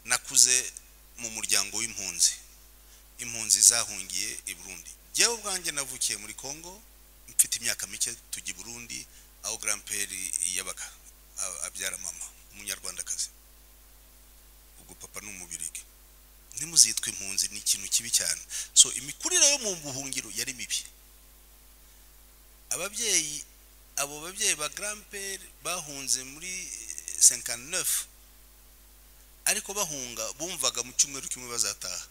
ukuze mu muryango w'impunzi impunzi zahungiye i burundi njyewe ubwanjye navukiye muri congo mfite imyaka mike tujya i burundi aho garamperi yabaga a- abyara mama umunyarwandakazi ubwo papa ni umubirigi ntimuzitwe impunzi ni ikintu kibi cyane so imikurire yo mu buhungiro yari mibi ababyeyi abo babyeyi ba garamperi bahunze muri senkani nefu ariko bahunga bumvaga mu cyumweru kimwe bazataha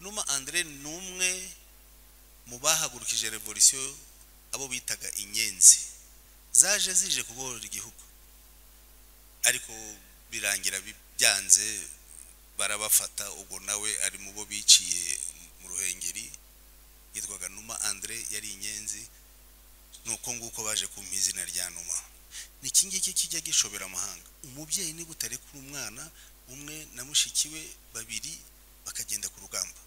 numa andire ni umwe mu bahagurukije revolisiyo abo bitaga inyenzi zaje zije kubohora igihugu ariko birangira bi- byanze barabafata ubwo nawe ari mu bo biciye mu ruhengeri yitwaga numa andire yari inyenzi nuko nguko baje kumpa izina rya numa ni iki ngiki kijya gishobera amahanga umubyeyi ni gutare kuri umwana umwe na mushiki we babiri bakagenda ku rugamba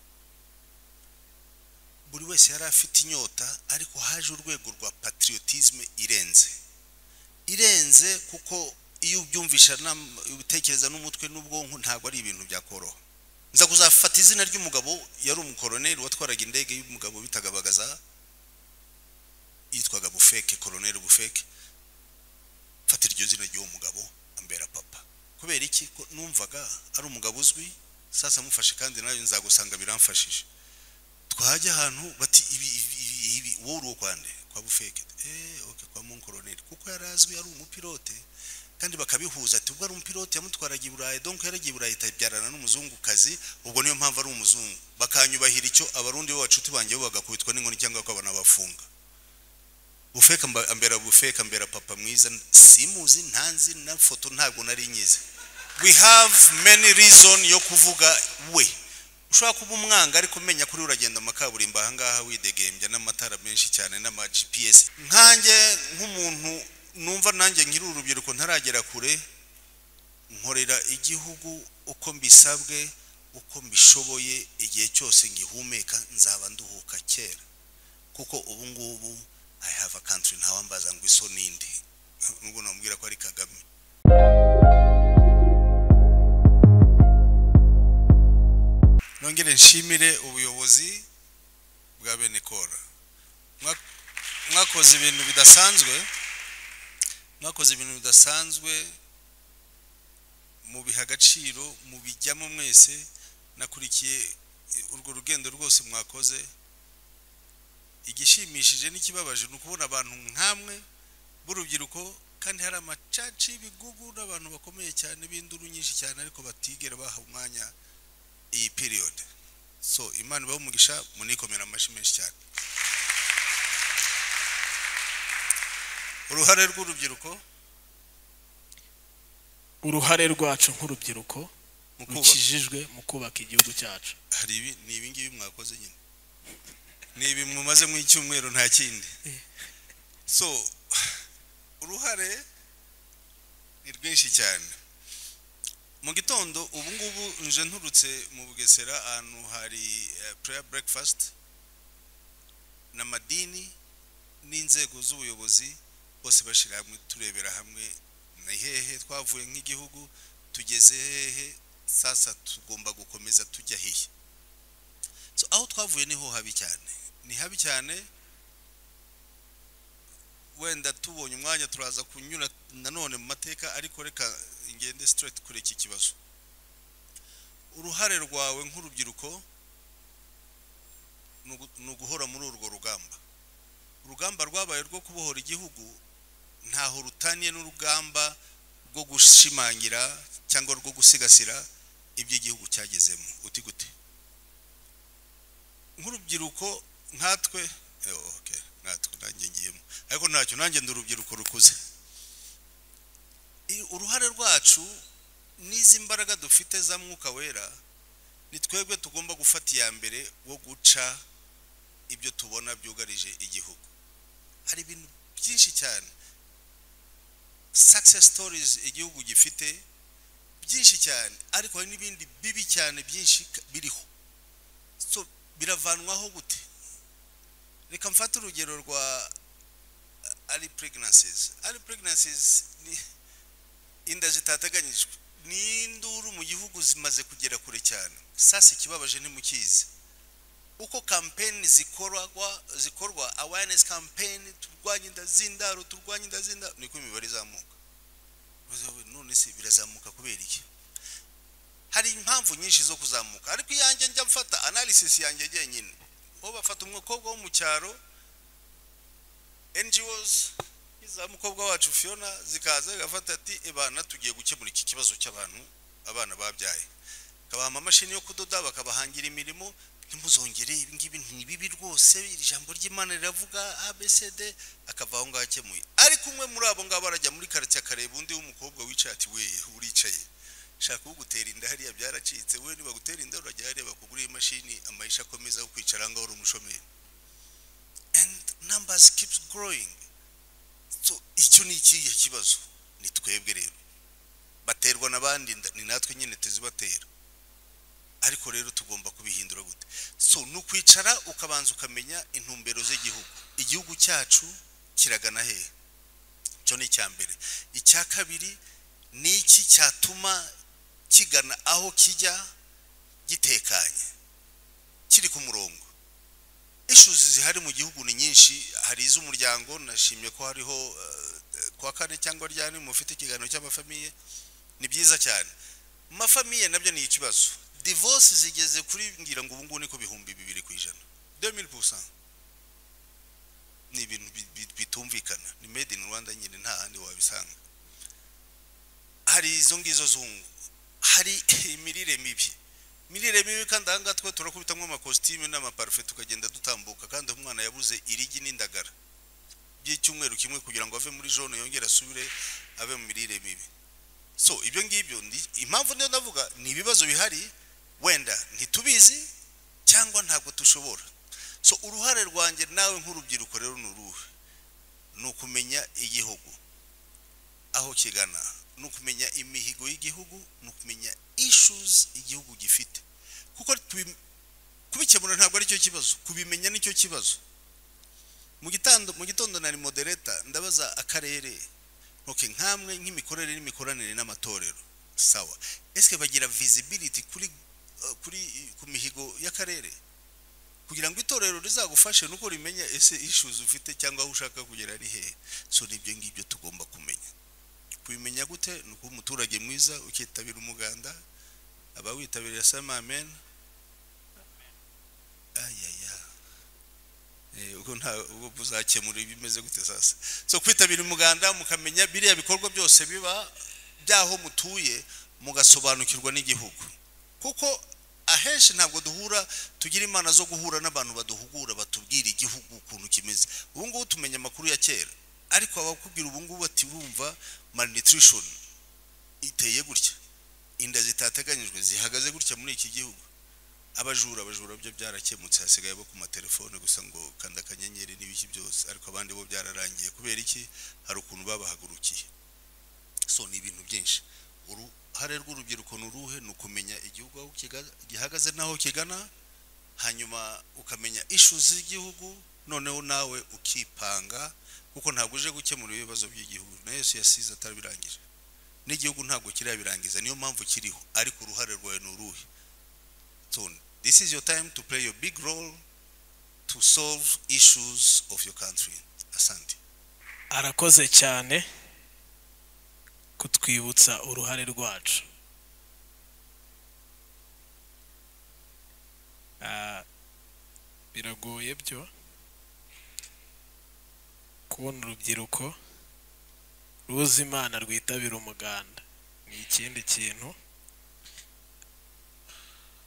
buri wese yari afite inyota ariko haje urwego rwa patriotisme irenze irenze kuko iyo ubyumvisha n'am- ubitekereza n'umutwe n'ubwonko ntabwo ari ibintu byakoroha nza kuzafata izina ry'umugabo yari umukoroneri watwaraga indege y'umugabo bitaga bagaza yitwaga bufeke koroneri bufeke mfata iryo zina ry'uwo mugabo ambera papa kubera iki ko numvaga ari umugabo uzwi sasa mufashe kandi nawe nzagusanga biramfashije twajya ahantu bati ibi ibi ibi ibi wowe uri uwo kwa nde kwa bufeke eh okay kwa mon koroneri kuko yari azwi ari umupilote kandi bakabihuza ati ubwo ari umupilote yamutwaraga i Burayi donc yaragiye i Burayi itabyarana n'umuzungukazi ubwo niyo mpamvu ari umuzungu bakanyubahira icyo abarundi b'abacuti banjye bo bagakubitwa n'inkoni cyangwa bakabana bafunga bufeka mba- ambera bufeka ambera papa mwiza simuzi ntanzi na foto ntabwo nari nyize we have many reason yo kuvuga we ushobora kuba umwanga ariko umenya kuri uragenda amakaburimbo ahangaha widegembya n'amatara menshi cyane n'ama GPS nkanjye nk'umuntu numva nanjye nkiri urubyiruko ntaragera kure nkorera igihugu uko mbisabwe uko mbishoboye igihe cyose ngihumeka nzaba nduhuka kera kuko ubu ngubu I have a country ntawambaza ngo iso nindi nubwo namubwira ko ari Kagame nongere nshimire ubuyobozi bwa bene kora Mwa- mwakoze ibintu bidasanzwe mwakoze ibintu bidasanzwe mu biha agaciro mu bijyamo mwese nakurikiye urwo rugendo rwose mwakoze igishimishije n'ikibabaje ni ukubona abantu nk'amwe b'urubyiruko kandi hari amacaci y'ibigugu n'abantu bakomeye cyane b'induru nyinshi cyane ariko batigera baha umwanya iyi period so imana ibahe umugisha munikomera amashyi menshi cyane uruhare rw'urubyiruko uruhare rwacu nk'urubyiruko mu kubaka rukijijwe mu kubaka igihugu cyacu hari ibi ni ibi ngibi mwakoze nyine ni ibi mumaze mu icyumweru nta kindi Eh. so uruhare ni rwinshi cyane mu gitondo ubu ngubu nje nturutse mu bugesera ahantu hari eh, prayer breakfast n'amadini n'inzego z'ubuyobozi bose bashyira hamwe turebera hamwe ni hehe twavuye nk'igihugu tugeze hehe sasa tugomba gukomeza tujya hehe so aho twavuye niho habi cyane ni habi cyane wenda tubonye umwanya turaza kunyura nanone mu mateka ariko reka ngende straight kuri iki kibazo uruhare rwawe nk'urubyiruko ni ugu- ni uguhora muri urwo rugamba urugamba rwabaye rwo kubohora igihugu ntaho rutaniye n'urugamba rwo gushimangira cyangwa rwo gusigasira ibyo igihugu cyagezemo uti gute nk'urubyiruko nkatwe eh, okay nkatwe nanjye ngiyemo ariko ntacyo nanjye ndi urubyiruko rukuze I- uruhare rwacu n'izi mbaraga dufite za mwuka wera ni twebwe tugomba gufata iya mbere wo guca ibyo tubona byugarije igihugu hari ibintu byinshi cyane success stories igihugu gifite byinshi cyane ariko hari n'ibindi bibi cyane byinshi ka- biriho so biravanwaho gute reka mfate urugero rwa uh, early pregnancies early pregnancies ni inda zitateganyijwe n'induru mu gihugu zimaze kugera kure cyane sasa ikibabaje ntimukizi uko kampeni zikorwa zikorwa awareness campaign turwanye inda z'indaro turwanye inda z'indaro niko imibare izamuka Ubaza wowe, none se birazamuka kubera iki hari impamvu nyinshi zo kuzamuka ariko iyanjye njya mfata analysis yanjye jyenyine bo bafata umukobwa wo mu cyaro NGOs za mukobwa wacu Fiona zikaza igafata ati ebana tugiye gukemura iki kibazo cy'abantu abana babyaye kabaha amamashini yo kudoda bakabahangira imirimo ntimuzongere ibi ngibi ni bibi rwose iri jambo ry'Imana riravuga ABCD akava aho ngaho akemuye ariko umwe muri abo ngabo arajya muri karitsiye akareba undi w'umukobwa wicaye ati we uricaye shaka ugutera inda hariya byaracitse we nibagutera inda urajya hariya bakugurira imashini amayisha akomeza aho kwicara ngaho uri umushomeri and numbers keeps growing so icyo ni ikihe kibazo ni twebwe rero baterwa n'abandi inda, ni natwe nyine tuzibatera ariko rero tugomba kubihindura gute so ni ukwicara ukabanza ukamenya intumbero z'igihugu igihugu cyacu kiragana hehe icyo ni icya mbere icya kabiri ni iki cyatuma kigana aho kijya gitekanye kiri ku murongo issues zihari mu gihugu ni nyinshi hari iz'umuryango nashimye ko hariho eh, kuwa kane cyangwa ryari mufite ikiganiro cy'amafamiye ni byiza cyane mu mafamiye nabyo ni ikibazo divorce zigeze kuri ngira ngo ubu ngubu niko bihumbi bibiri ku ijana 2000% ni ibintu bi- bi- bitumvikana ni made in Rwanda nyine nta handi wabisanga hari izo ngizo zungu hari imirire mibi imirire mibi kandi aha ngaha twe turakubitamwo amakositime n'amaparufe tukagenda dutambuka kandi umwana yabuze irigi n'indagara by'icyumweru kimwe kugira ngo ave muri jone yongere asubire ave mu mirire mibi so ibyo ngibyo ni- impamvu niyo navuga ni ibibazo bihari wenda ntitubizi cyangwa ntabwo dushobora so uruhare rwanjye nawe nk'urubyiruko rero ni uruhe ni ukumenya igihugu aho kigana ni ukumenya imihigo y'igihugu ni ukumenya issues igihugu gifite kuko tubi- kubikemura ntabwo ari cyo kibazo kubimenya ni cyo kibazo mu gitondo mu gitondo nari modereta ndabaza akarere okay nkamwe nk'imikorere n'imikoranire n'amatorero sawa eske bagira visibility kuri eh, kuri ku mihigo y'akarere kugira ngo itorero rizagufashe nuko rimenya ese issues ufite cyangwa aho ushaka kugera ari hehe so nibyo ngibyo tugomba kumenya kubimenya gute ni ukuba umuturage mwiza ukitabira umuganda abawitabiriye asema amen ayaya Eh, ubwo nta ubwo uzakemura ibimeze gute sasa so kwitabira umuganda mukamenya biriya bikorwa byose biba byaho mutuye mugasobanukirwa n'igihugu kuko ahenshi ntabwo duhura tugira imana zo guhura n'abantu baduhugura batubwira igihugu ukuntu kimeze ubu ngubu tumenya amakuru ya kera ariko abakubwira ubu ngubu bati urumva malnutrition iteye gutya inda zitateganyijwe zihagaze gutya muri iki gihugu abajura abajura byo byarakemutse hasigaye bo ku matelefone gusa ngo kanda akanyenyeri n'ibiki byose ariko abandi bo byararangiye kubera iki hari ukuntu babahagurukiye so ni ibintu byinshi uruhare rw'urubyiruko ni uruhe ni ukumenya igihugu aho kiga- gihagaze n'aho kigana hanyuma ukamenya ishu z'igihugu noneho nawe ukipanga kuko ntabwo uje gukemura ibibazo by'igihugu na yesu yasize atabirangije n'igihugu ntabwo kirabirangiza niyo mpamvu kiriho ariko uruhare rwawe ni uruhe soon. This is your time to play your big role to solve issues of your country. Asante. arakoze cyane kutwibutsa uruhare rwacu Ah, biragoye byo kubona urubyiruko ruzi imana rwitabira umuganda ni ikindi kintu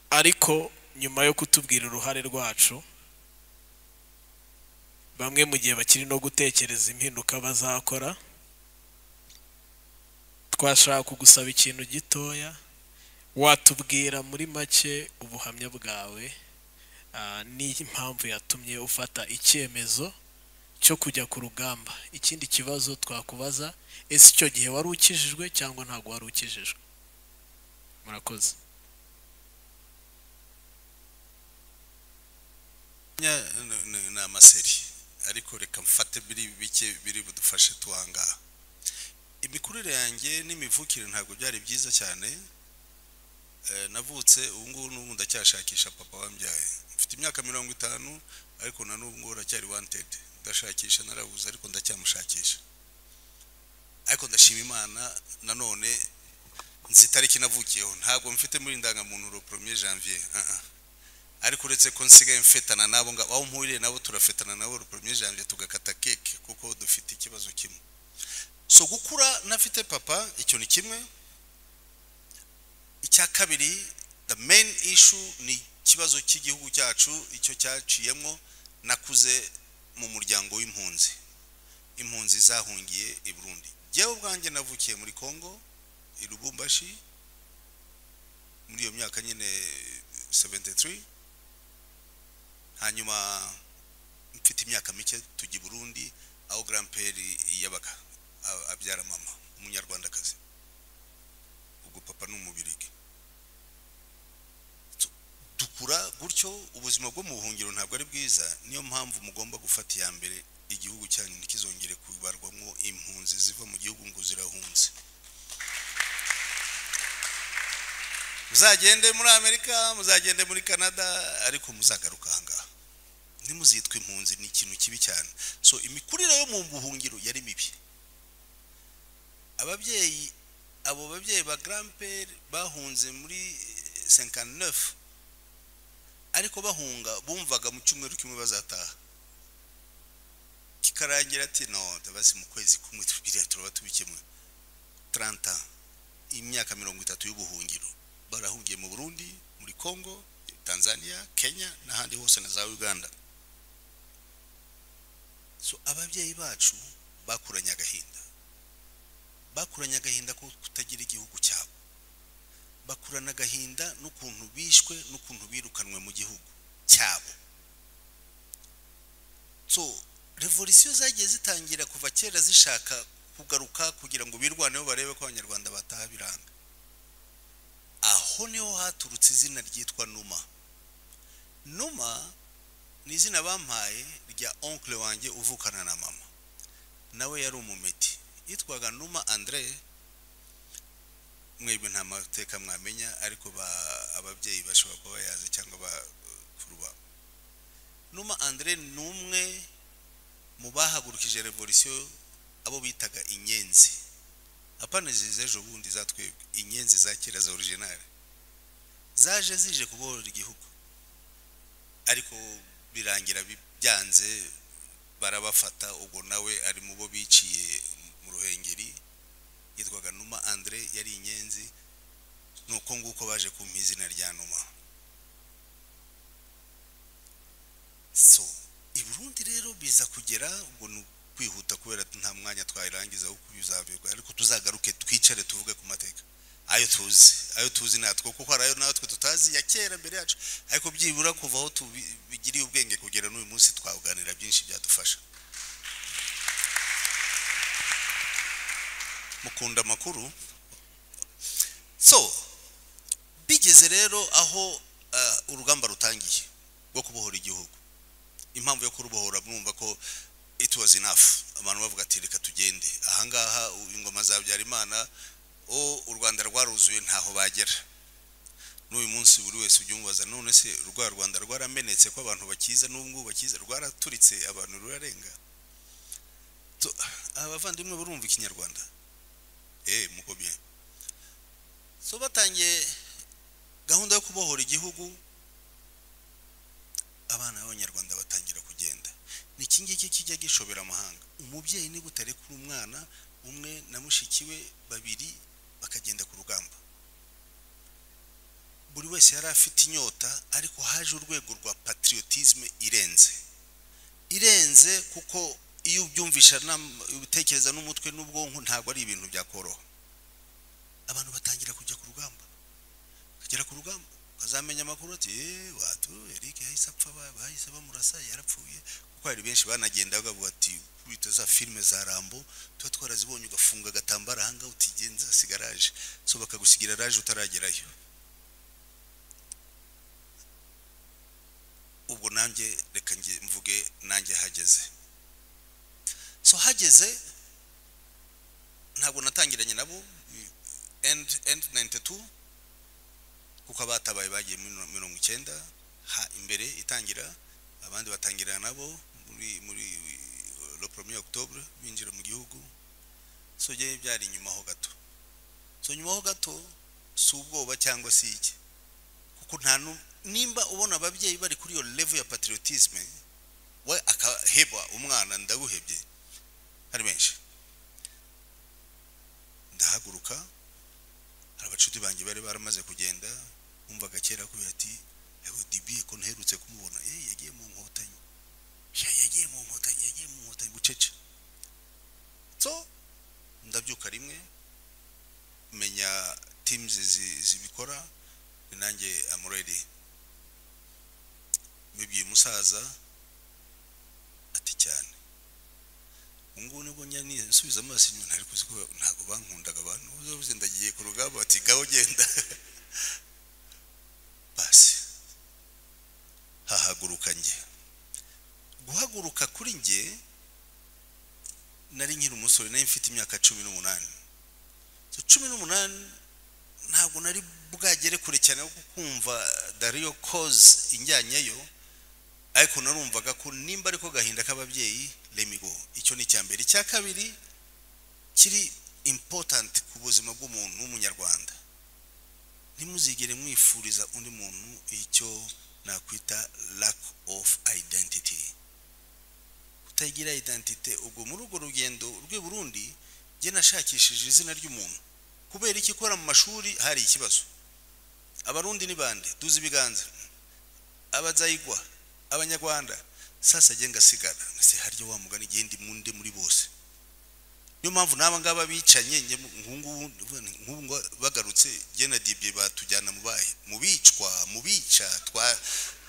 ariko nyuma yo kutubwira uruhare rwacu bamwe mu gihe bakiri no gutekereza impinduka bazakora twashaka kugusaba ikintu gitoya watubwira muri make ubuhamya bwawe ah, n'impamvu yatumye ufata icyemezo cyo kujya ku rugamba ikindi kibazo twakubaza ese icyo gihe wari ukijijwe cyangwa ntabwo wari ukijijwe murakoze Nya- n- n- ni amaseri ariko reka mfate biri bike biri budufashe tuhangaha imikurire yanjye n'imivukire ntabwo byari byiza cyane Eh, navutse ubu ngubu n'ubu ndacyashakisha papa wambyaye mfite imyaka mirongo itanu ariko na n'ubu ngubu aracyari wantedi ndashakisha narabuze ariko ndacyamushakisha ariko ndashima imana nanone nzi itariki navukiyeho ntabwo mfite muri indangamuntu le premier janvier ah ah. ariko uretse ko nsigaye mfetana nabo nga aho mpuriye nabo turafetana nabo le premier janvier tugakata keke kuko dufite ikibazo kimwe so gukura nafite papa icyo ni kimwe icya kabiri the main issue ni ikibazo cy'igihugu cyacu icyo cyaciyemo nakuze mu muryango w'impunzi impunzi zahungiye i burundi njyewe ubwanjye navukiye muri congo i lubumbashi muri iyo myaka nyine 73 hanyuma mfite imyaka mike tujya i burundi aho grandpere yabaga a- abyara mama umunyarwandakazi ubwo papa ni umubirigi So, dukura gutyo ubuzima bwo mu buhungiro ntabwo ari bwiza niyo mpamvu mugomba gufata iya mbere igihugu cyanyu ntikizongere kubarwamo impunzi ziva mu gihugu ngo zirahunze muzagende muri amerika muzagende muri canada ariko muzagaruka ahangaha ntimuzitwe impunzi ni ikintu kibi cyane so imikurire yo mu buhungiro yari mibi ababyeyi abo babyeyi ba grandpere bahunze muri eh, 59 ariko bahunga bumvaga mu cyumweru kimwe bazataha kikarangira ati no basi mu kwezi kumwe tubiriya turaba tubikemuye 30 ans imyaka mirongo itatu y'ubuhungiro barahungiye mu burundi muri congo tanzania kenya n'ahandi hose na za uganda so ababyeyi bacu bakuranye agahinda bakuranye agahinda ko kutagira igihugu cyabo bakurana agahinda n'ukuntu bishwe n'ukuntu birukanwe mu gihugu cyabo so revolisiyo zagiye zitangira kuva kera zishaka kugaruka kugira ngo birwaneho barebe ko abanyarwanda bataha biranga aho niho haturutse izina ryitwa numa numa ni izina bampaye rya onkle wanjye uvukana na mama nawe yari umumeti yitwaga numa andre mwebwe nta mateka mwamenya ariko ba- ababyeyi bashobora kuba bayazi cyangwa bakuru babo numa andre ni umwe mu bahagurukije revolisiyo abo bitaga inyenzi apana izi z'ejo bundi zatwebwe inyenzi za kera za originale zaje zije kubohora igihugu ariko birangira bi- byanze barabafata ubwo nawe ari mu bo biciye mu ruhengeri yitwaga numa andre yari inyenzi nuko nguko baje kumpa izina rya numa so i burundi rero biza kugera ubwo ni kwihuta kubera nta mwanya twayirangiza wo kubizavirwa ariko tuzagaruke twicare tuvuge ku mateka ayo tuzi ayo tuzi natwo kuko hari ayo natwe tutazi ya kera mbere yacu ariko byibura kuva aho tubigiriye ubwenge kugera n'uyu munsi twaganira byinshi byadufasha mukunda amakuru so bigeze rero aho eh, urugamba rutangiye rwo kubohora igihugu impamvu yo kurubohora mwumva ko it was enough abantu bavuga ati reka tugende ahangaha u- ingoma za habyarimana o u rwanda rwaruzuye ntaho bagera n'uyu munsi buri wese ujya umubaza none se rwa rwanda rwaramenetse ko abantu bakiza n'ubu ngubu bakiza rwaraturitse abantu rurarenga So, abavandimwe burumva ikinyarwanda eh muko bien so batangiye gahunda yo kubohora igihugu abana b'abanyarwanda batangira kugenda ni iki ngiki kijya gishobera amahanga umubyeyi ni gutare kuri umwana umwe na mushiki we babiri bakagenda ku rugamba buri wese yari afite inyota ariko haje urwego rwa patriotisme irenze irenze kuko iyo ubyumvisha n'am- ubitekereza n'umutwe n'ubwonko ntabwo ari ibintu byakoroha abantu batangira kujya ku rugamba bakagera ku rugamba ukazamenya amakuru ati "Eh, watu Eric yahise apfa ba- bahise bamurasa yarapfuye kuko hari benshi banagendaga bavuga ati wita za filime za Rambo tuba twarazibonye ugafunga agatambaro ahangaha utigenza sigaraje so bakagusigira raje utaragerayo ubwo nanjye reka nge mvuge nanjye hageze so hageze ntabwo natangiranye nabo endi endi nayiniti tu kuko abatabaye bagiye muri mirongo icyenda ha imbere itangira abandi batangira nabo muri muri le premier octobre binjira mu gihugu so byari byari inyuma ho gato so nyuma ho gato si ubwoba cyangwa si iki kuko nta nimba ubona ababyeyi bari kuri iyo level ya patriotisme we akaheba umwana ndaguhebye ari benshi ndahaguruka hari abacuti banjye bari baramaze kugenda wumvaga kera kubera ati yego dibi ko nherutse kumubona eh yagiye mu nkotanyi ya yagiye mu nkotanyi yagiye mu nkotanyi bucece so ndabyuka rimwe menya teams zibikora ni nanjye am ready mbibwiye umusaza ati cyane ubungubu nibwo nyine nsubiza amaso inyuma ntari kuzi ko ntabwo bankundaga abantu uzabuze ndagiye ku rugamba bati gaho genda basi hahaguruka njye guhaguruka kuri njye nari nkiri umusore nari mfite imyaka cumi n'umunani cumi n'umunani ntabwo nari bwagere kure cyane kuko kumva dariyo koze injyanyeyo ariko narumvaga ko nimba ariko gahinda k'ababyeyi remigo icyo ni icya mbere icya kabiri kiri impotanti ku buzima bw'umuntu w'umunyarwanda ntimuzigere mwifuriza undi muntu icyo nakwita lack of identity kutagira identite ubwo muri urwo rugendo rw'i burundi njye nashakishije izina ry'umuntu kubera iki ikora mu mashuri hari ikibazo abarundi ni bande duzi ibiganza abazayigwa abanyarwanda sasa njye ngasigara ngase harya wa mugani igihe ndi munde muri bose niyo mpamvu n'aba ngaba bicanye nk'ubu bagarutse njye na dibye batujyana mu bayi mu bicwa mu bica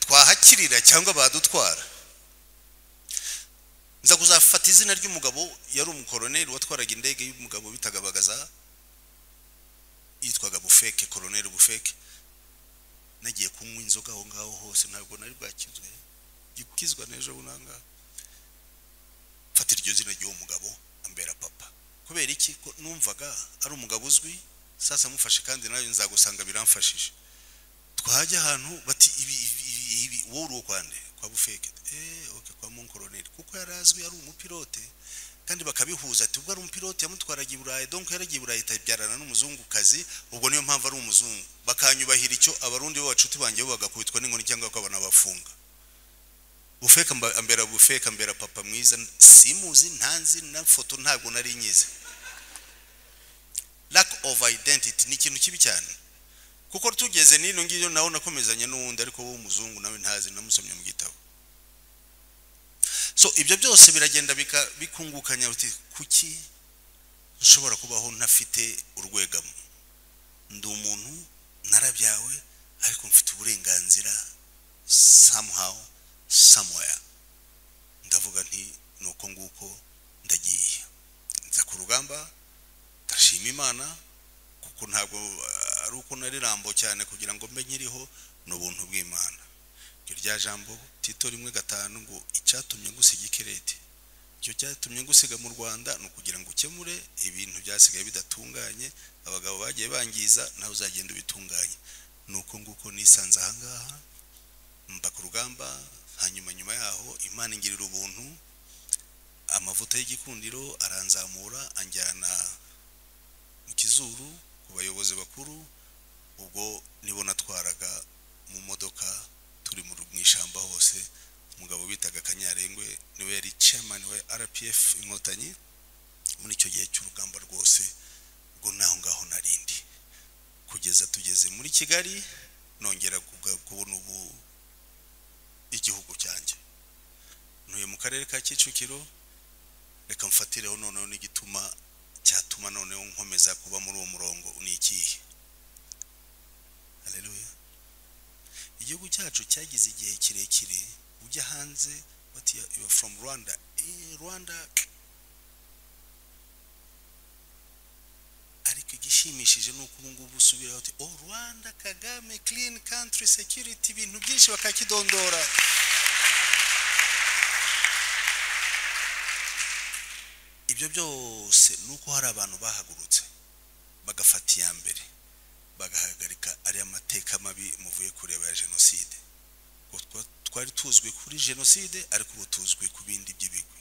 twahakirira cyangwa badutwara nza kuzafata izina ry'umugabo yari umukoroneri watwaraga indege y'umugabo bitagabagaza yitwaga bufeke koroneri bufeke nagiye kunywa inzoga aho ngaho hose ntabwo nari bwakizwe gukizwa n'ejo bunanga mfata iryo zina ry'uwo mugabo ambera papa kubera iki ko numvaga ari umugabo uzwi sasa mufashe kandi nawe nzagusanga biramfashije twajya ahantu bati ibi ibi wowe uri kwande kwa bufeke eh okay kwa monkoroneri kuko yari azwi ari umupilote kandi bakabihuza ati ubwo ari umupilote yamutwaraga i burayi donc yaragiye i burayi itabyarana n'umuzungukazi ubwo niyo mpamvu ari umuzungu bakanyubahira icyo abarundi bacuti banjye bo bagakubitwa n'inkoni cyangwa bakabanabafunga bufeka mbera bufeka mbera papa mwiza simuzi ntanzi na foto ntabwo nari nyize lack of identity ni ikintu kibi cyane kuko tugeze n'ino ngiyo nawe nakomezanya n'uwundi ariko wowe umuzungu nawe ntazi namusomye mu gitabo so ibyo byose biragenda bikungukanya uti kuki ushobora kubaho ntafite urwegamo ndi umuntu narabyawe ariko mfite uburenganzira somehow somewhere ndavuga nti ni uko nguko ndagiye nza ku rugamba ndashima imana kuko ntabwo ari uko nari rambo cyane kugira ngo mbe nkiriho ni ubuntu bw'imana iryo rya jambo tito rimwe gatanu ngo icyatumye gusiga ikireti icyo cyatumye gusiga mu rwanda ni ukugira ngo ukemure ibintu byasigaye bidatunganye abagabo bagiye bangiza nawe uzagenda ubitunganye ni uko nguko nisanze ahangaha mba ku rugamba hanyuma nyuma yaho imana ingirira ubuntu amavuta y'igikundiro aranzamura anjyana mu kizuru ku bayobozi bakuru ubwo nibo natwaraga mu modoka turi mu ishyamba hose umugabo bitaga kanyarengwe niwe yari chairman we rpf inkotanyi muri icyo gihe cy'urugamba rwose ubwo naho ngaho narindi kugeza tugeze muri kigali nongera kubona ubu igihugu cyanjye ntuye mu karere ka kicukiro reka mfatireho noneho n'igituma cyatuma noneho nkomeza kuba muri uwo murongo ni ikihe hareruya igihugu cyacu cyagize igihe kirekire ujya hanze bati yuwa foromu rwanda rwanda ariko igishimishije ni uko ubu ngubu usubiraho uti oh rwanda kagame kirini kantiri sekiriti ibintu byinshi bakakidondora ibyo byose ni uko hari abantu bahagurutse bagafata iya mbere bagahagarika ariya mateka mabi muvuye kureba ya jenoside Ubwo twa- twari tuzwi kuri jenoside ariko ubu tuzwi ku bindi by'ibigwi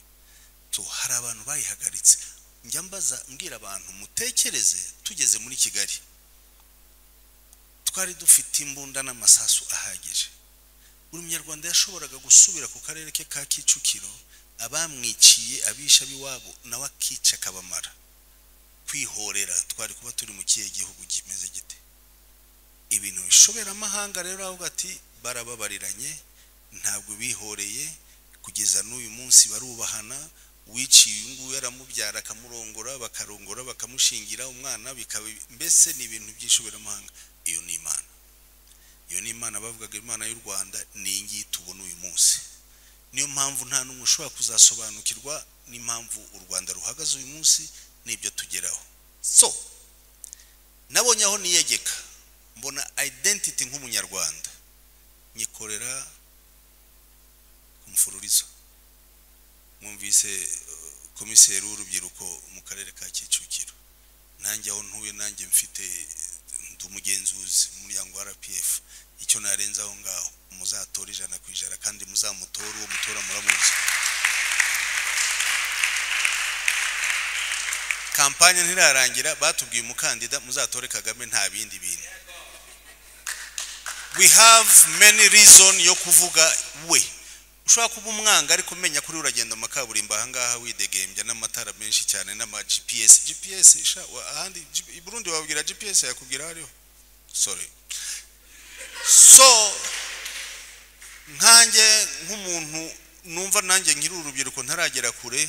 so hari abantu bayihagaritse njya mbaza mbwira abantu mutekereze tugeze muri kigali twari dufite imbunda n'amasasu ahagije buri munyarwanda yashoboraga gusubira ku karere ke ka kicukiro abamwiciye abisha b'iwabo nawe akica akabamara kwihorera twari kuba turi mu kihe gihugu kimeze gite ibintu bishobera amahanga rero avuga ati barababariranye ntabwo bihoreye kugeza n'uyu munsi barubahana uwiciye uyu nguyu yaramubyara akamurongora bakarongora bakamushingira umwana bikaba mbese ni ibintu by'ishoberamahanga iyo ni imana iyo ni imana bavugaga imana y'u rwanda ni iyi ngiyi tubona uyu munsi niyo mpamvu nta n'umwe ushobora kuzasobanukirwa n'impamvu u rwanda ruhagaze uyu munsi n'ibyo tugeraho so nabonye aho niyegeka mbona identity nk'umunyarwanda nyikorera ku mfururizo mwumvise eh, komiseri w'urubyiruko mu karere ka kicukiro nanjye aho ntuye nanjye mfite ndi umugenzuzi mu muryango wa rpf icyo narenza aho ngaho muzatore ijana ku ijana kandi muzamutore uwo mutora muramuzi kampanye ntirarangira batubwiye umukandida muzatore kagame nta bindi bintu we have many reason yo kuvuga we ushobora kuba umwanga ariko umenya kuri uragenda mu makaburimbo ahangaha widegembya n'amatara menshi cyane n'ama gps gps sha wa- ahandi G- i burundi wabwira gps yakubwira aho ariho sorry so nkanjye nk'umuntu numva nanjye nkiri urubyiruko ntaragera kure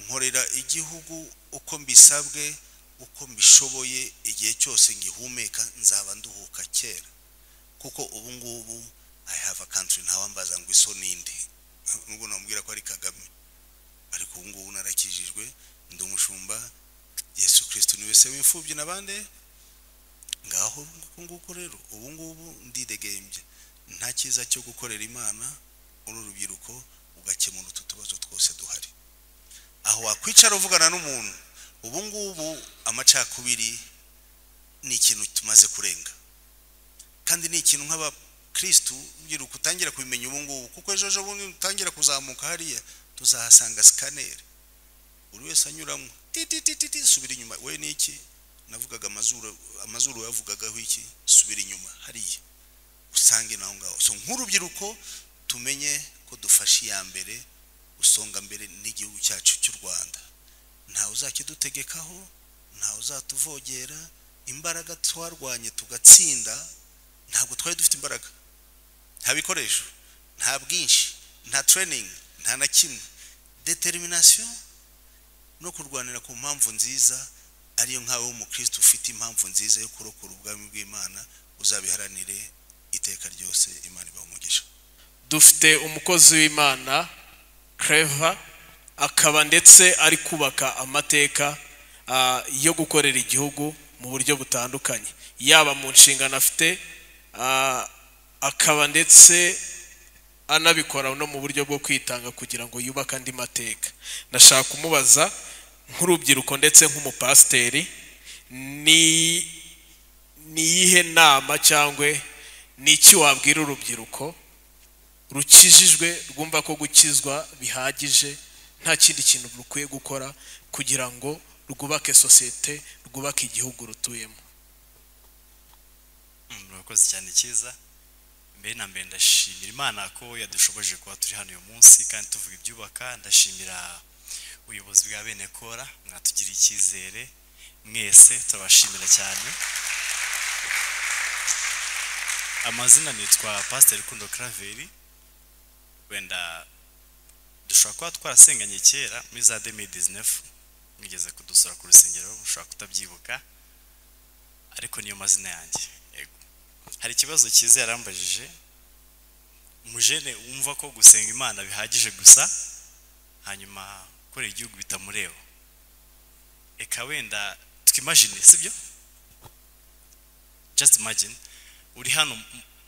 nkorera igihugu uko mbisabwe uko mbishoboye igihe cyose ngihumeka nzaba nduhuka kera kuko ubu ngubu i have a country ntawambaza ngo iso ninde nubwo namubwira ko ari kagame ariko ubu ngubu narakijijwe ndi umushumba yesu kirisito ni wese w'imfubyi na bande ngaho uku nguku rero ubu ngubu ndidegembye nta cyiza cyo gukorera imana uri urubyiruko ugakemura utu tubazo twose duhari aho wakwicara uvugana n'umuntu ubu ngubu amacakubiri ni ikintu tumaze kurenga kandi ni ikintu nk'abakirisitu urubyiruko utangira kubimenya ubu ngubu kuko ejo ejo bundi utangira kuzamuka hariya tuzahasanga sikaneri buri wese anyuramo tititititi subira inyuma we ni iki navugaga amazuru amazuru yavugagaho iki subira inyuma hariya usange naho ngaho so nk'urubyiruko tumenye ko dufashe iya mbere usonga mbere n'igihugu cyacu cy'u rwanda ntawe uzakidutegekaho ntawe uzatuvogera imbaraga twarwanye tugatsinda ntabwo twari dufite imbaraga nta bikoresho nta bwinshi nta tereyiningi nta na kimwe determination no kurwanira ku mpamvu nziza ariyo nkawe w'umukristo ufite impamvu nziza yo kurokora ubwami bw'imana uzabiharanire iteka ryose imana ibaha umugisha dufite umukozi w'imana kereva akaba ndetse ari kubaka amateka ah, yo gukorera igihugu mu buryo butandukanye yaba mu nshingano afite ah, akaba ndetse anabikora no mu buryo bwo kwitanga kugira ngo yubake andi mateka nashaka kumubaza nk'urubyiruko ndetse nk'umupasiteri ni ni iyihe nama cyangwa ni iki wabwira urubyiruko rukijijwe rwumva ko gukizwa bihagije nta kindi kintu rukwiye gukora kugira ngo rwubake sosiyete rwubake igihugu rutuyemo murakoze cyane cyiza mbere na mbere ndashimira imana ko yadushoboje kuba turi hano uyu munsi kandi tuvuga ibyubaka ndashimira ubuyobozi bwa bene kora mwatugiriye icyizere mwese turabashimira cyane amazina nitwa pasiteri rukundo karaveri wenda dushobora kuba twarasenganye kera muri za demi dizinefu mwigeze kudusura ku rusengero mushobora kutabyibuka ariko niyo mazina yanjye yego hari ikibazo cyiza yarambajije umujene wumva ko gusenga imana bihagije gusa hanyuma gukorera igihugu bitamureba reka wenda twimajine sibyo just imagine uri hano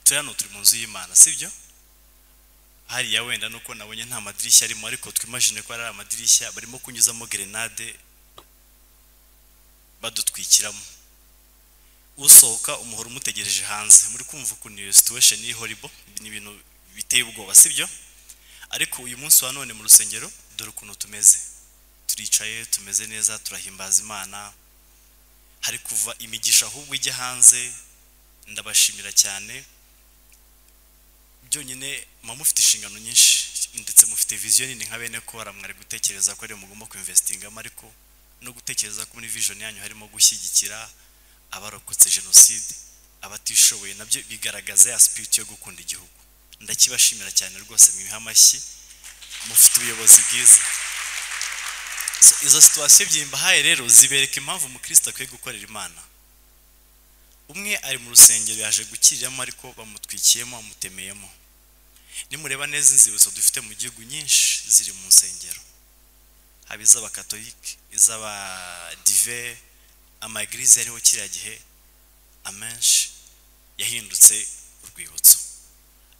turi hano turi mu nzu y'imana sibyo hariya wenda nuko nabonye nta madirishya arimo ariko twimajine ko ari amadirishya barimo kunyuzamo gerenade badutwikiramo usohoka umuhoro umutegereje hanze muri kumva ukuntu iyo situation iri horrible ni ibintu biteye ubwoba sibyo ariko uyu munsi wa none mu rusengero dore ukuntu tumeze turicaye tumeze neza turahimbaza imana hari kuva imigisha ahubwo ijya hanze ndabashimira cyane byonyine mama mufite inshingano nyinshi ndetse mufite viziyo nini nka bene kora mwari gutekereza ko ariyo mugomba kuinvestingamo ariko no gutekereza ko muri vision yanyu harimo gushyigikira abarokotse jenoside abatishoboye nabyo bigaragaza ya spirit yo gukunda igihugu ndakibashimira cyane rwose mwiha amashyi mufite ubuyobozi bwiza So, izo situwasiyo ebyiri mbahaye rero zibereka impamvu umukristo akwiye gukorera imana umwe ari mu rusengero yaje gukiriramo ariko bamutwikiyemo bamutemeyemo nimureba neza inzibutso dufite mu gihugu nyinshi ziri mu nsengero haba iz'abakatolike iz'abadive amagirize yariho kiriya gihe amenshi yahindutse urwibutso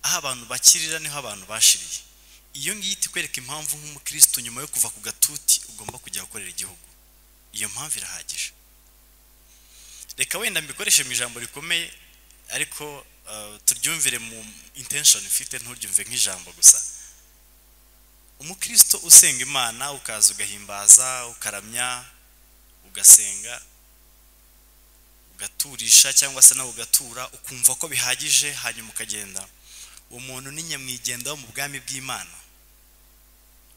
aho abantu bakirira niho abantu bashiriye iyo ngiyo itikwereka impamvu nk'umukristo nyuma yo kuva ku gatuti ugomba kujya gukorera igihugu iyo mpamvu irahagije reka wenda mbikoreshe mu ijambo rikomeye ariko uh, turyumvire mu intention mfite nturyumve nk'ijambo gusa umukristo usenga imana ukaza ugahimbaza ukaramya ugasenga ugaturisha cyangwa se nawe ugatura ukumva ko bihagije hanyuma ukagenda uwo muntu ni nyamwigendaho mu bwami bw'imana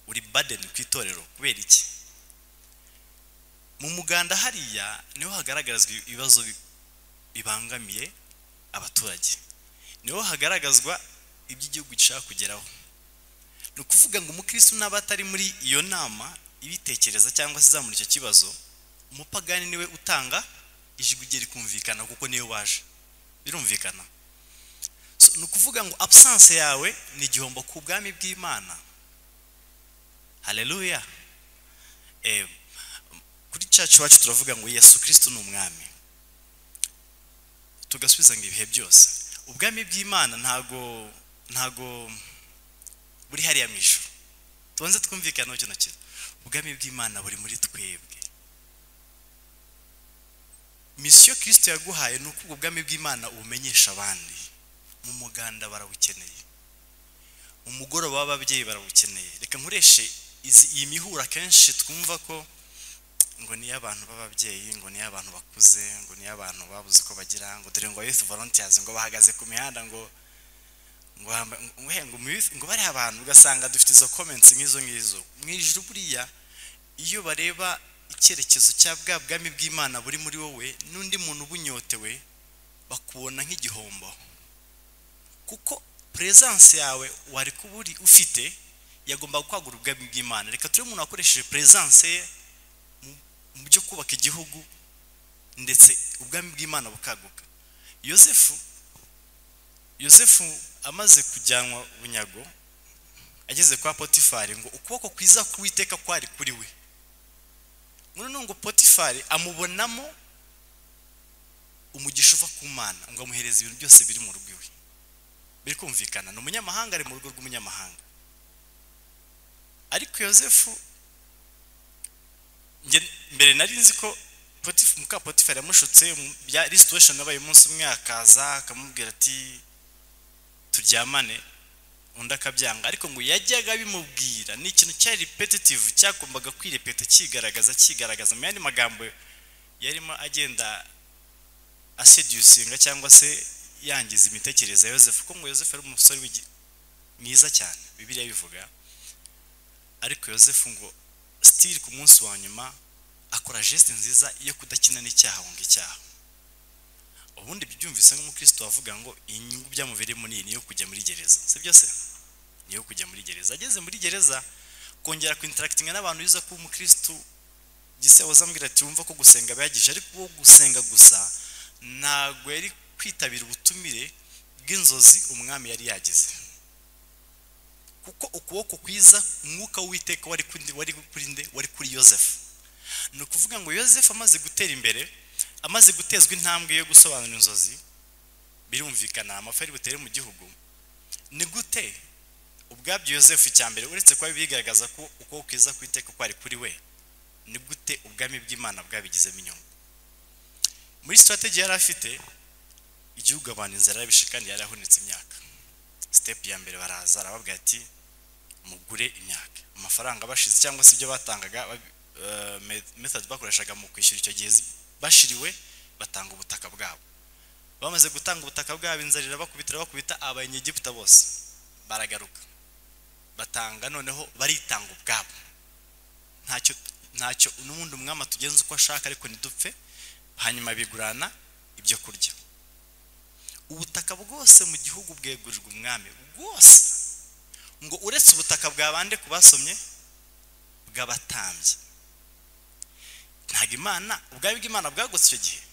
uri badeni ku itorero kubera iki mu muganda hariya niho hagaragazwa ibibazo bi- bibangamiye abaturage niho hagaragazwa ibyo igihugu gishaka kugeraho ni ukuvuga ngo umukristo n'aba atari muri iyo nama ibitekereza cyangwa se izamura icyo kibazo umupagani niwe utanga ijwi rye rikumvikana kuko niwe waje birumvikana So, ni ukuvuga ngo absence yawe ni igihombo ku bwami bw'imana haleluya Eh, kuri church wacu turavuga ngo yesu kristo ni umwami tugasubiza ngo ibihe byose ubwami bw'imana ntago ntago buri hariya mu ijuru tubanze twumvikane kino kintu ubwami bw'imana buri muri twebwe misiyo kristo yaguhaye ni uko ubwo bwami bw'imana ubumenyesha abandi mu muganda barawukeneye mu mugoroba w'ababyeyi barawukeneye reka nkoreshe izi- iyi mihura akenshi twumva ko ngo niyo abantu b'ababyeyi ngo niyo abantu bakuze ngo niyo abantu babuze uko bagira ngo dore ngo youth volunteers ngo bahagaze ku mihanda ngo ngo hamba- ngo he, ngo mu youth- ngo bariya abantu ugasanga dufite izo comments nk'izo ngizo mu ijuru buriya iyo bareba icyerekezo cya bwa bwami bw'imana buri muri wowe n'undi muntu ubunyotewe bakubona nk'igihombo kuko presence yawe wari kuba uri ufite yagomba kwagura ubwami bw'imana reka turebe umuntu wakoresheje presence ye mu- mu byo kubaka igihugu ndetse ubwami bw'imana bukaguka yosefu yosefu amaze kujyanwa bunyago ageze kwa potifari ngo ukuboko kwiza k'uwiteka kwari kuri we noneho ngo potifari amubonamo umugisha uva ku mana ngo amuhereze ibintu byose biri mu rugo iwe biri kumvikana ni umunyamahanga ari mu rugo rw'umunyamahanga ariko yosefu njye mbere nari nzi ko Potif- muka potifari yamushutse mu- bya ari situation yabaye umunsi umwe akaza akamubwira ati turyamane undi akabyanga ariko ngo yajyaga bimubwira ni ikintu cyari repetitive cyagombaga kwirepeta cyigaragaza cyigaragaza mu yandi magambo yarimo agenda asedusinga cyangwa se yangiza imitekerereze ya yosefu kuko ngo yosefu ari umusore w'igi- mwiza cyane bibiliya bivuga ariko yosefu ngo sitiri ku munsi wa nyuma akora geste nziza yo kudakina n'icyaha ngo icyaha ubundi ibyo byumvise nk'umukristo wavuga ngo iyi nyungu byamubereyemo ni iyi niyo kujya muri gereza si byo se niyo kujya muri gereza ageze muri gereza kongera kwintarakitinga n'abantu biza kuba umukristo gise wazambwira ati wumva ko gusenga bihagije ariko wo gusenga gusa ntabwo yari kwitabira ubutumire bw'inzozi umwami yari yagize kuko ukuboko kwiza umwuka w'uwiteka wari kuri wari kuri nde wari kuri yosefu ni ukuvuga ngo yosefu amaze gutera imbere amaze gutezwa intambwe yo gusobanura inzozi birumvikana amafi ari butere mu gihugu ni gute ubwabyo yosefu icya mbere uretse kuba bigaragaza ko uko kwiza kw'iteka kwari kuri we ni gute ubwami bw'imana bwabigizemo inyungu muri sitrategi yari afite igihugu abantu inzara yabishe kandi yari ahunitse imyaka sitepu ya mbere baraza arababwira ati mugure imyaka amafaranga bashize cyangwa se ibyo batangaga metodi bakoreshaga mu kwishyura icyo gihe bashiriwe batanga ubutaka bwabo bamaze gutanga ubutaka bwabo inzara irabakubita bakubita abanyegiputa bose baragaruka batanga noneho baritanga ubwabo ntacyo ntacyo n'ubundi umwama tugenza uko ashaka ariko ntidupfe hanyuma bigurana ibyo kurya ubutaka bwose mu gihugu bwegurirwa umwami bwose ngo uretse ubutaka bwa bande ku basomye bw'abatambye ntabwo imana ubwami bw'imana bwagutse icyo gihe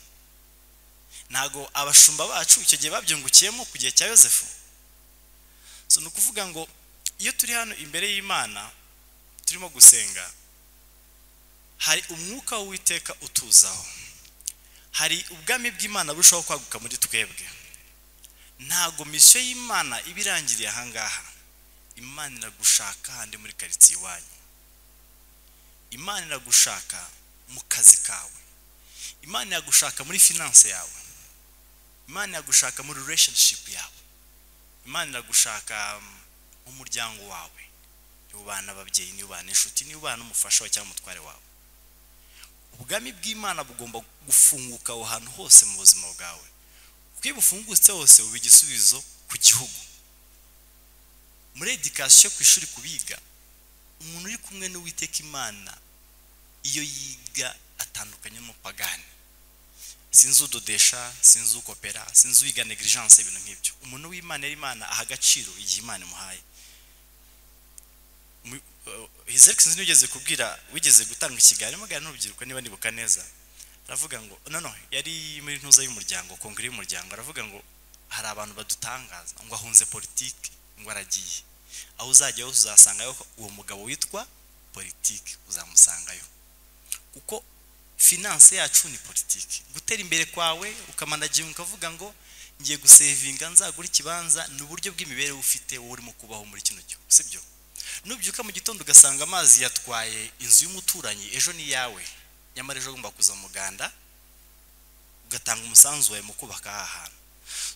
ntabwo abashumba bacu icyo gihe babyungukiyemo ku gihe cya yosefu so ni ukuvuga ngo iyo turi hano imbere y'imana turimo gusenga hari umwuka w'uwiteka utuzaho hari ubwami bw'imana burushaho kwaguka muri twebwe ntabwo misiyo y'imana iba irangiriye ahangaha imana iragushaka handi muri karitsiye iwanyu imana iragushaka mu kazi kawe imana iragushaka muri finanse yawe imana iragushaka muri relationship yawe imana iragushaka mu muryango wawe niba ubana ababyeyi niba ubana inshuti niba ubana umufasha wawe cyangwa umutware wawe ubwami bw'imana bugomba gufunguka aho hantu hose mu buzima bwawe kuko iyo bufungutse hose buba igisubizo ku gihugu muri edikasiyo ku ishuri kubiga umuntu uri kumwe n'uwiteka imana iyo yiga atandukanye n'umupagani sinzi udodesha sinzi ukopera sinzi uwiga negligence ibintu nk'ibyo umuntu w'imana yari imana aha agaciro igihe imana imuhaye hizerekisi ntugeze kubwira wigeze gutanga ikiganiro mugana n'urubyiruko niba nibuka neza aravuga ngo noneho yari muri ntuza y'umuryango kongere y'umuryango aravuga ngo hari abantu badutangaza ngo ahunze politiki ngo aragiye aho uzajya hose uzasangayo uwo mugabo witwa politiki uzamusangayo kuko finanse yacu ni politiki gutera imbere kwawe ukamanagira ukavuga ngo ngiye gusevinga nzagura ikibanza ni uburyo bw'imibereho ufite wowe urimo kubaho muri kino gihugu sibyo nubyuka mu gitondo ugasanga amazi yatwaye inzu y'umuturanyi ejo ni iyawe nyamara ejo ugomba kuza muganda ugatanga umusanzu wawe mu kubaka aha hantu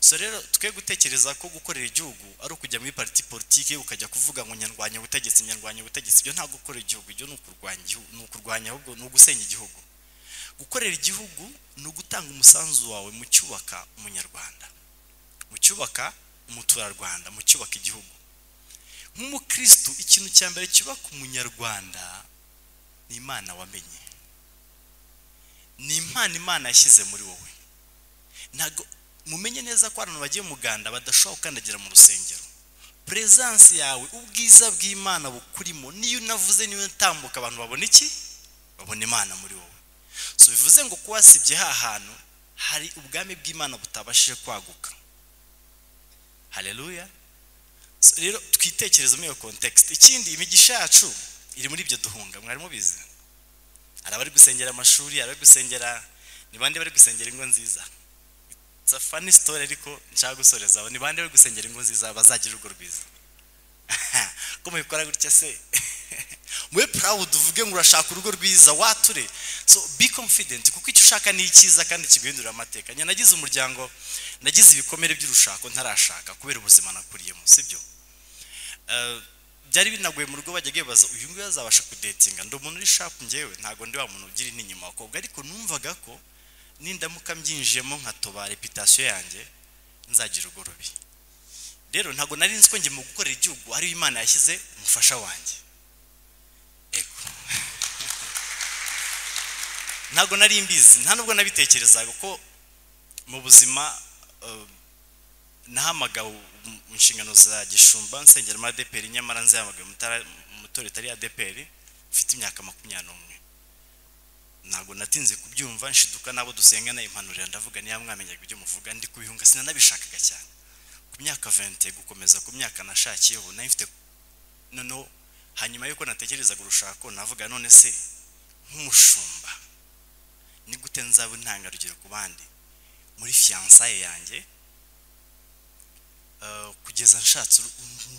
so rero twe gutekereza ko gukorera igihugu ari ukujya muri pariti politiki ukajya kuvuga ngo nyarwanya ubutegetsi nyarwanya ubutegetsi ibyo nta gukorera igihugu ibyo ni ukurwanya igihugu ni ukurwanya ahubwo ni ugusenya igihugu gukorera igihugu ni ugutanga umusanzu wawe mu cyubaka umunyarwanda mu cyubaka umuturarwanda mu cyubaka igihugu nk'umukirisitu ikintu cya mbere cyubaka umunyarwanda ni imana wamenye ni impano imana yashyize muri wowe ntabwo mumenye neza ko abantu bagiye muganda badashobora gukandagira mu rusengero perezansi yawe ubwiza bw'imana bukurimo niyo unavuze niyo utambuka abantu babona iki babona imana muri wowe so bivuze ngo kuba wasibye ha hantu hari ubwami bw'imana butabashije kwaguka hareruya rero twitekereza muri iyo kontekisite ikindi imigisha yacu iri muri ibyo duhunga mwari mubizi hari abari gusengera amashuri hari abari gusengera ni bande bari gusengera ingo nziza it's a funny story ariko nshaka gusoreza ni bande bari gusengera ingo nziza bazagira urugo rwiza ko mubikora gutya se mube proud uvuge ngo urashaka urugo rwiza wature so be confident kuko icyo ushaka ni icyiza kandi kiguhindurira amateka njye nagize umuryango nagize ibikomere by'urushako ntarashaka kubera ubuzima nakuriyemo sibyo byari binagoye mu rugo bajya bibaza uyu nguyu azabasha kudetinga ndi umuntu uri shapu ngewe ntabwo ndi wa muntu ugira intinyuma abakobwa ariko numvaga ko nindamuka mbyinjiyemo nkatoba reputasiyo yanjye nzagira urugo rubi rero ntabwo nari nzi ko njye mu gukorera igihugu ariyo imana yashyize umufasha wanjye ntabwo nari mbizi nta nubwo nabitekerezaga ko mu buzima nahamagawe inshingano za gishumba nsengera muri adeperi nyamara nzihamagaye mu itorero itari adeperi mfite imyaka makumyabiri n'umwe ntabwo natinze kubyumva nshiduka n'abo dusengana impanurira ndavuga niba mwamenyaga ibyo muvuga ndi kubihunga sinanabishakaga cyane ku myaka vente gukomeza ku myaka nashakiyeho nayo mfite noneho hanyuma y'uko natekerezaga urushako navuga none se nk'umushumba ni gute nzaba intangarugero ku bandi muri fiyansaye yanjye kugeza kugeza nshatse uru-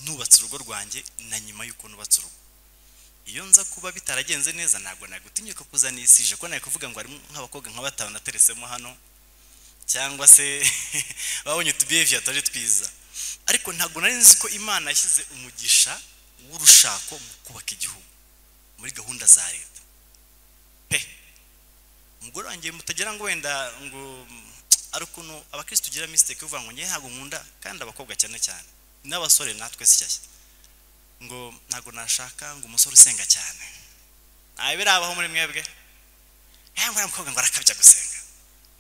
nubatse urugo rwanjye na nyuma y'uko nubatse urugo iyo nza kuba bitaragenze neza ntabwo nagutinyuka kuzanisije ko nari kuvuga ngo harimo nk'abakobwa nka batanu nateresemo hano cyangwa se babonye utubehaviya tutari twiza ariko ntabwo nari nzi ko imana yashyize umugisha w'urushako mu kubaka igihugu muri gahunda za leta pe umugore wanjye mutagira ngo wenda ngo ari ukuntu abakirisitu tugira misiteke uvuga ngo njye ntabwo nkunda kandi abakobwa cyane cyane n'abasore natwe si shyashya ngo ntabwo nashaka ngo umusore usenga cyane ntabirabaho muri mwebwe ntabwo uriya mukobwa ngo arakabya gusenga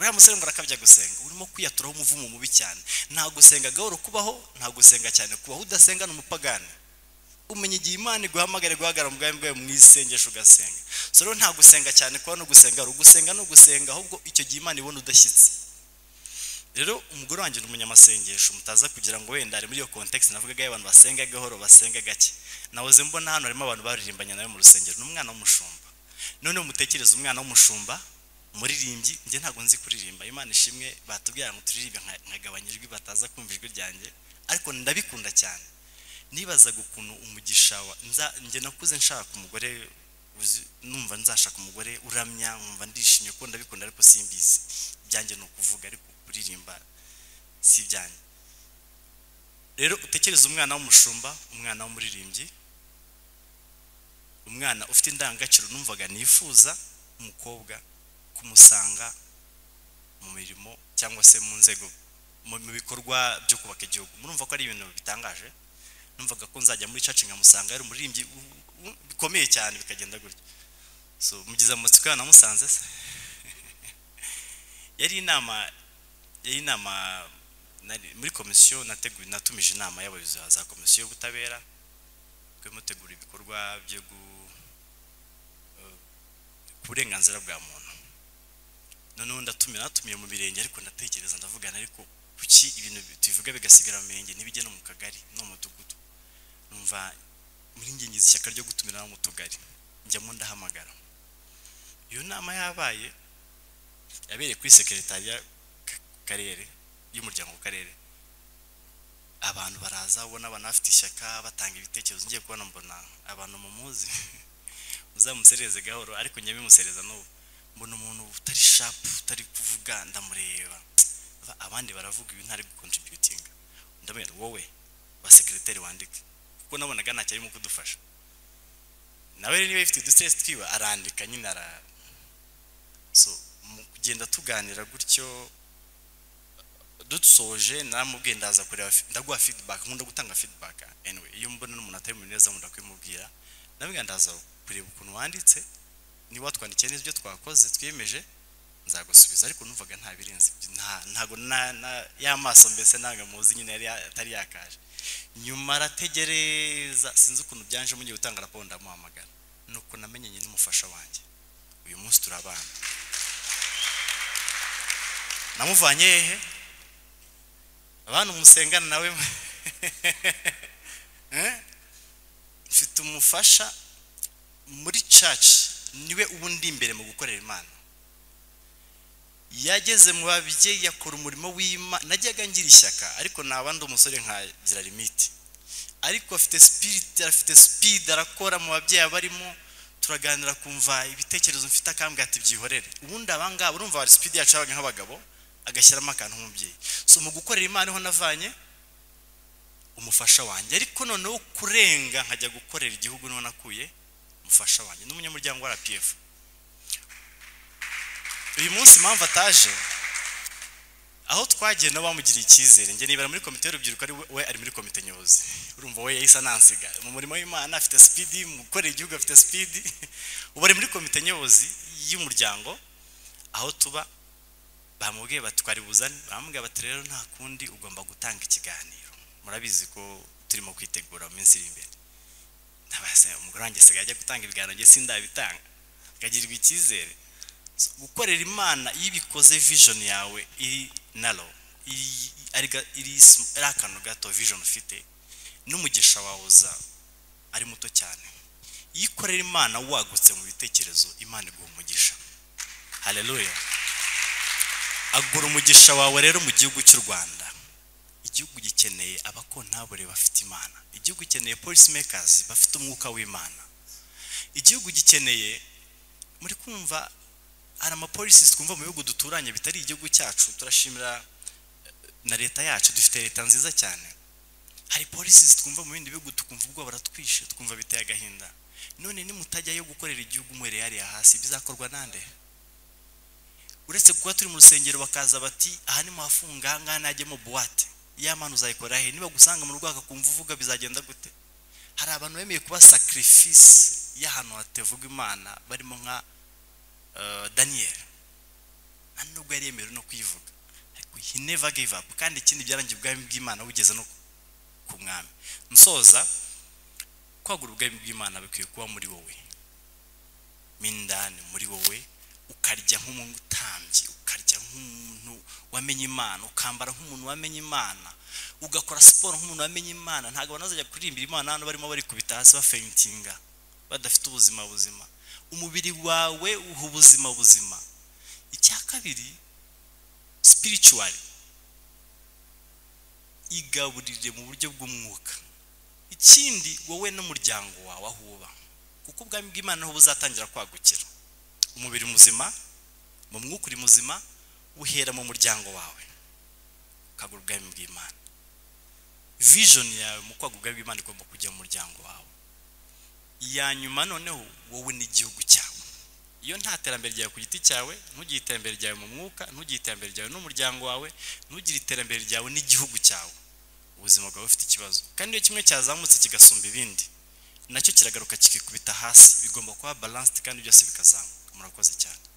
uriya musore ngo arakabya gusenga urimo kwiyaturaho umuvumo mubi cyane nta gusenga gahoro kubaho nta gusenga cyane kubaho udasenga ni umupagani umenya igihe imana iguhamagara guhagarara mu bwami bwawe mu isengesho ugasenga so rero nta gusenga cyane kuba no gusenga ari ugusenga no gusenga ahubwo icyo gihe imana ibona udashyitse rero umugore wanjye ni umunyamasengesho mutaza kugira ngo wenda ari muri iyo context navugaga y'abantu basenga gahoro basenga gake nahoze mbona hano harimo abantu baririmbanye nawe mu rusengero ni umwana w'umushumba noneho mutekereze umwana w'umushumba muririmbyi njye ntabwo nzi kuririmba imana ishimwe batubwira ngo turirimbe nka- nkagabanya ijwi bataza kumva ijwi ryanjye ariko ndabikunda cyane nibazaga ukuntu umugisha wa nza njye nakuze nshaka umugore uzi- numva nzashaka umugore uramya nkumva ndishimye ko ndabikunda ariko simbizi ibyanjye ni ukuvuga ariko kuririmba si ibyanjye rero utekereze umwana w'umushumba umwana w'umuririmbyi umwana ufite indangagaciro numvaga nifuza umukobwa kumusanga mu mirimo cyangwa se mu nzego mu mu bikorwa byo kubaka igihugu murumva ko ari ibintu bitangaje numvaga ko nzajya muri church nkamusanga ari umuririmbyi u- u- bikomeye cyane bikagenda gutyo so mugize amatsiko yana musanze se yari inama yari inama nari- muri komisiyo nateguye natumije inama y'abayobozi ba za komisiyo y'ubutabera twari mutegura ibikorwa byo gu eh, ku burenganzira bwa muntu noneho ndatumira natumiye mu birenge ariko ndatekereza ndavugana ariko kuki ibintu tubivuga bigasigara mu mirenge ntibijye no mu kagari no mu mudugudu numva muri ngengizi ishyaka ryo gutumira no mu tugari njyamo ndahamagara iyo nama yabaye yabereye kuri sekretariya ka- karere y'umuryango ku karere abantu baraza ubona abantu bafite ishyaka batanga ibitekerezo ngiye kubona mbona abantu mumuzi uzamusereze gahoro ariko njya bimusereza n'ubu mbona umuntu utari shapu utari kuvuga ndamureba Aba- abandi baravuga ibi ntari gukontributinga ndamubwira wowe basekereteri wandike kuko nabonaga ntacyo arimo kudufasha nawe rero niba yifite udusesi twiba arandika nyine ara so mu kugenda tuganira gutyo dusoje namubwiye ndaza kureba fi- ndaguha feedback nkunda gutanga feedback anyway iyo mbona n'umuntu atari mu neza nkunda kubimubwira ndabwira ndaza kureba ukuntu wanditse niba watwandikiye neza ibyo twakoze twiyemeje nzagusubiza ariko numvaga nta birenze ibyo, nta- ntago na- na- ya maso mbese ntabwo muzi nyine yari ya- atari yakaje nyuma arategereza sinzi ukuntu byanjemo ngiye gutanga raporo ndamuhamagara nuko namenyanye n'umufasha wanjye uyu munsi turabana namuvanye hehe abantu musengana nawe Eh? mfite umufasha muri church niwe ubu ndi imbere mu gukorera imana yageze mu babyeyi yakora umurimo w'imana najyaga ngira ishyaka ariko naba ndi umusore nkagira limiti ariko afite spirit afite speed arakora mu babyeyi abarimo turaganira kumva ibitekerezo mfite akambwira ati byihorere ubundi abangaba urumva bari speed yacu yabaga nk'abagabo agashyiramo akantu nk'umubyeyi so mu gukorera imana niho navanye umufasha wanjye ariko noneho kurenga nkajya gukorera igihugu niho nakuye umufasha wanjye n'umunyamuryango wa RPF uyu munsi impamvu ataje aho twagiye nabo bamugiriye icyizere njye nibera muri komite y'urubyiruko ari we- we ari muri komite nyobozi urumva we yahise anansiga mu murimo w'imana afite speed mu gukorera igihugu afite speed ubu ari muri komite nyobozi y'umuryango aho tuba bamubwiye bati twari buzane bamubwiye bati rero nta kundi ugomba gutanga ikiganiro murabizi ko turimo kwitegura mu minsi iri imbere ntabase umugore wanjye asigaye ajya gutanga ibiganiro njye sindabitanga akagirirwa icyizere So, gukorera imana iyo ibikoze vision yawe iri naro iri ari ga- iri sm- ari akantu gato vision ufite n'umugisha wawe uza ari muto cyane iyo ukorera imana wagutse mu bitekerezo imana iguha umugisha haleluya agura umugisha wawe rero mu gihugu cy'u rwanda igihugu gikeneye abakontabure bafite imana igihugu gikeneye polisi mekazi bafite umwuka w'imana igihugu gikeneye muri kumva hari amapolisi twumva mu bihugu duturanye bitari igihugu cyacu turashimira eh, na leta yacu dufite leta nziza cyane hari polisi twumva mu bindi bihugu tukumva ubwoba baratwishe tukumva biteye agahinda none nimutajyayo gukorera igihugu mwereye hariya hasi bizakorwa nande uretse kuba turi mu rusengero bakaza bati aha ni muhafunga aha ngaha najye mu buwate ya mana uzayikora he niba gusanga mu rwaka kumva uvuga bizagenda gute hari abantu bemeye kuba sacrifice y'ahantu hatavuga imana barimo nka eh, daniel nta nubwo yari yemerewe no kuyivuga ariko he never gave up kandi ikindi byarangiye ubwami bw'imana bugeze no ku mwami nsoza kwagura ubwami bw'imana bikwiye kuba muri wowe mo indani muri wowe ukarya nk'umutambyi ukarya nk'umuntu wamenye imana ukambara nk'umuntu wamenye imana ugakora siporo nk'umuntu wamenye imana ntabwo abantu bazajya kuririmbira imana hano barimo barikubita hasi bafentinga badafite ubuzima buzima umubiri wawe uha ubuzima buzima icya kabiri spiritual igaburire mu buryo bw'umwuka ikindi wowe n'umuryango wawe aho uba kuko ubwami bw'imana niho buzatangira kwagukira umubiri muzima mu mwuka uri muzima uhera mu muryango wawe ukagura ubwami bw'imana vision yawe mu kwagura ubwami bw'imana igomba kujya mu muryango wawe iya nyuma noneho wowe n'igihugu cyawe iyo nta terambere ryawe ku giti cyawe ntugire iterambere ryawe mu mwuka ntugire iterambere ryawe n'umuryango wawe ntugire iterambere ryawe n'igihugu cyawe ubuzima bwawe bufite ikibazo kandi iyo kimwe cyazamutse kigasumba ibindi nacyo kiragaruka kikikubita hasi bigomba kuba balanced kandi byose bikazamuka murakoze cyane